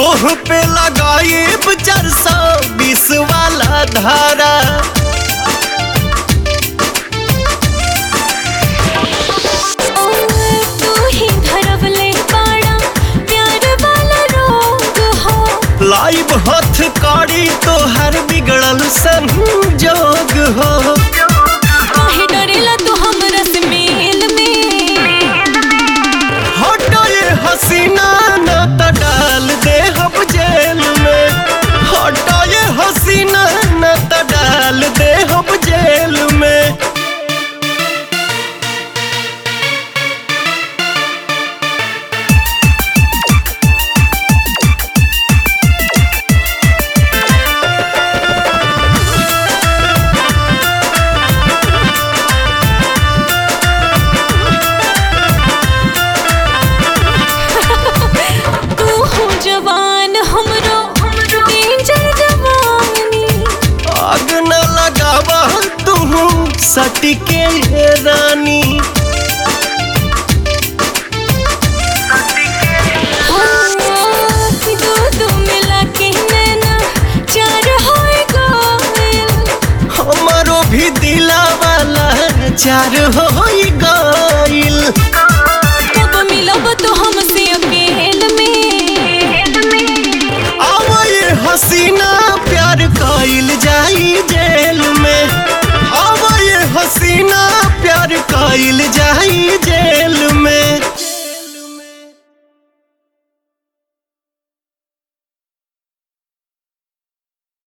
तोह पे लगाइब चार सौ बीस वाला धारा तू ही धरवले बाड़ा प्यार वाला रोग हो लाइव हथ कड़ी तोहर बिगड़ल संजोग हो काहे डरेला तू हमरा से मेल में हटो ये हसीना न त डाल दे हम जेल में हटो ये हसीना न त डाल दे हम जेल में तू हो जवान हमरो डेंजर जवानी आग न लगावा तू सटके ये रानी हाँ, कि दो दो मिला के नैना चार होए गोयल हमारो भी दिला वाला चार हो गइल कब मिलब तो हमसे अकेल में आवा ये हसीना प्यार कइल जाई जेल में आवा ये हसीना प्यार कइल जाई